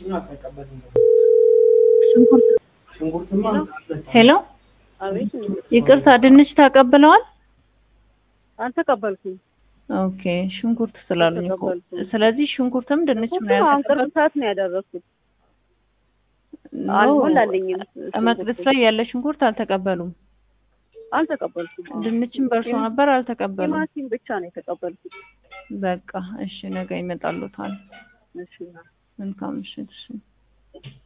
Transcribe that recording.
ሄሎ አቤት ይቅርታ ድንች ተቀብለዋል? አልተቀበልኩም። ኦኬ ሽንኩርት ስላሉኝ እኮ አልተቀበልኩም። ስለዚህ ሽንኩርትም ድንችም ነው ሽንኩርቱ አሁን ቅርብ ያልተቀበል ሰዓት ነው ያደረኩት። ኖ፣ አልሞላልኝም። መቅደስ ላይ ያለ ሽንኩርት አልተቀበሉም። አልተቀበልኩም። ድንችም በእርሶ ነበር አልተቀበሉም። ቲማቲም ብቻ ነው የተቀበልኩት። በቃ እሺ፣ ነገ ይመጣሉታል። እሺ መልካም ምሽት። እሺ